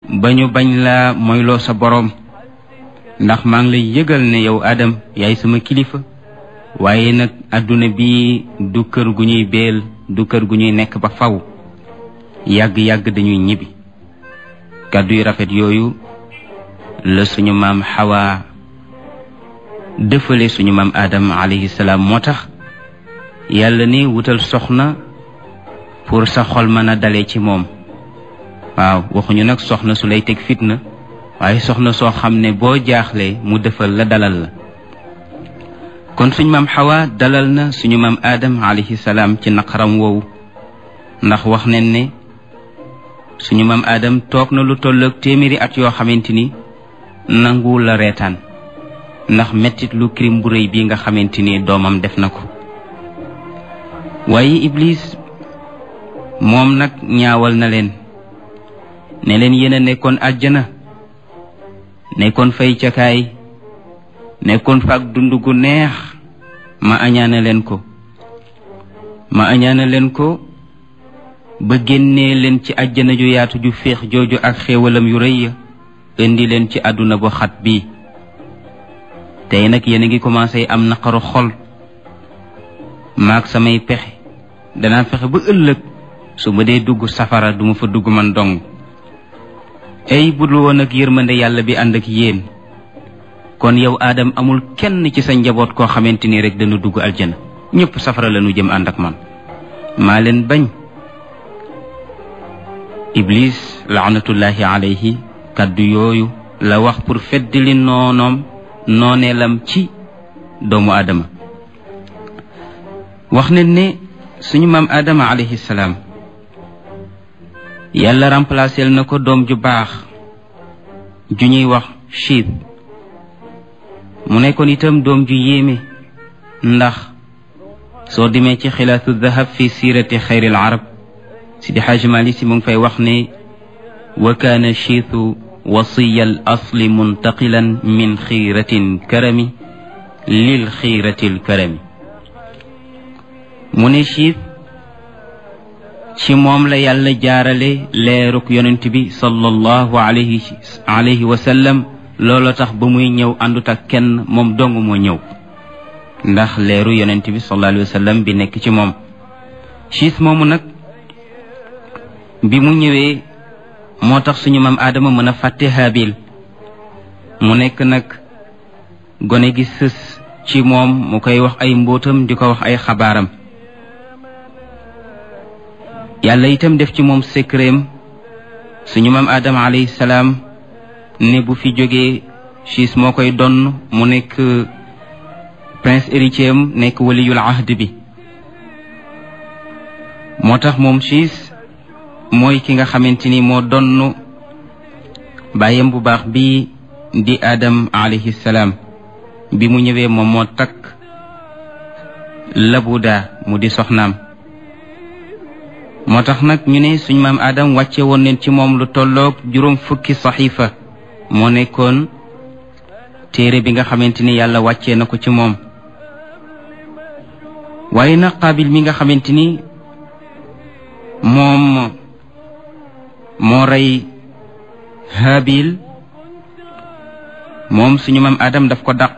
ba ñu bañ la moyloo sa boroom ndax maa ngi lay yëgal ne yow Adam yaay sama kilifa waaye nag àdduna bi du kër gu ñuy beel du kër gu ñuy nekk ba faw yàgg-yàgg dañuy ñibbi kàddu yu rafet yooyu la suñu maam Hawa dëfale suñu maam Adam alayhi salaam moo tax yàlla ni wutal soxna pour sa xol mën a dale ci moom waaw waxuñu nag soxna su lay teg fitna waaye soxna soo xam ne boo jaaxlee mu defal la dalal la kon suñu maam Hawa dalal na suñu maam Adam alayhi salaam ci naqaram woowu ndax wax nañ ne suñu maam Adam toog na lu tolloog téeméeri at yoo xamante ni nanguwul la reetaan ndax mettit lu crime bu rëy bii nga xamante ni doomam def na ko waaye Iblis moom nag ñaawal na leen ne leen yéen a nekkoon àjjana nekkoon fay cakaay nekkoon fa ak dund gu neex ma añaana leen ko ma añaana leen ko ba génnee leen ci àjjana ju yaatu ju féex jooju ak xéewalam yu rëy ya indi leen ci àdduna bu xat bii tey nag yéen a ngi commencé am naqaru xol maag samay pexe danaa fexe ba ëllëg su ma dee dugg safara duma fa dugg man dong ay budul woon ak yërmande yàlla bi ànd ak yéen kon yow Adam amul kenn ci sa njaboot koo xamante ni rek dana dugg aljana ñëpp safara la ñu jëm ànd ak man maa leen bañ Iblis laanatullahi alayhi kàddu yooyu la wax pour feddali noonoom nooneelam ci doomu Adama wax nañ ne suñu maam Adama alayhi salaam yàlla remplacé na ko doom ju baax ju ñuy wax chiit mu nekkoon itam doom ju yéeme ndax soo demee ci xilaatu dahab fi siirati xayril arab sidi xaaj mali si mu ngi fay wax ne wa kaana chiitu wasiya al asli muntaqilan min xiiratin karami lil xiiratil karami mu ne chiit ci moom la yàlla jaarale leeruk yonent bi sallallahu alayhi alayhi wa sallam loolu tax ba muy ñëw àndut ak kenn moom dong moo ñëw ndax leeru yonent bi sallallahu alayhi wa sallam bi nekk ci moom siis moomu nag bi mu ñëwee moo tax suñu maam aadama mën a fàtte haabil mu nekk nag gone gi sës ci moom mu koy wax ay mbóotam di ko wax ay xabaaram yàlla itam def ci moom secretam suñu maam aadama alayhi salaam ne bu fi jógee siis moo koy donn mu nekk prince héritier am nekk waliyul ahd bi moo tax moom siis mooy ki nga xamante ni moo donn bàyyam bu baax bi di Adam alayhi salaam bi mu ñëwee moom moo takk labuda mu di soxnaam moo tax nag ñu ne suñ maam Adam wàcce woon neen ci moom lu tolloog juróom fukki saxiifa moo nekkoon téere bi nga xamante ni yàlla wàccee na ko ci moom waaye nag Qaabil mi nga xamante ni moom moo rey Haabil moom suñu maam Adam daf ko dàq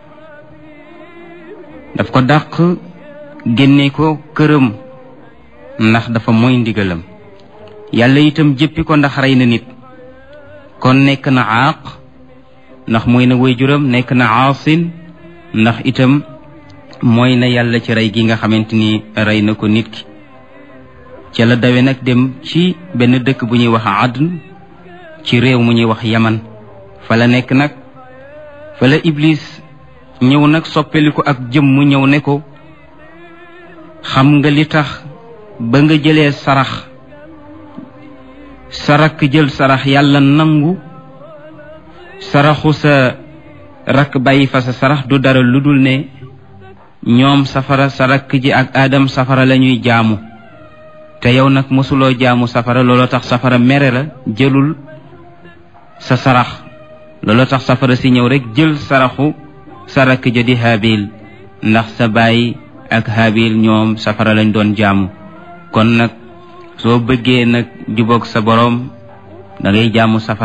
daf ko dàq génne ko këram ndax dafa mooy ndigalam yàlla itam jëppi ko ndax rey na nit kon nekk na aaq ndax mooy na waajuram nekk na aasin ndax itam mooy na yàlla ci rey gi nga xamante ni rey na ko nit ki ca la dawe nag dem ci benn dëkk bu ñuy wax adn ci réew mu ñuy wax yaman fa la nekk nag fa la iblis ñëw nag soppeliku ak jëm mu ñëw ne ko xam nga li tax ba nga jëlee sarax sa rakk jël sarax yàlla nangu saraxu sa rakk bàyyi fa sa sarax du dara lu dul ne ñoom safara sa rakk ji ak aadam safara la ñuy jaamu te yow nag mosuloo jaamu safara looloo tax safara mere la jëlul sa sarax looloo tax safara si ñëw rek jël saraxu sa rakk ja di haabil ndax sa baay ak haabil ñoom safara lañ doon jaamu kon nag soo bëggee nag jubóog sa boroom da ngay jaamu safara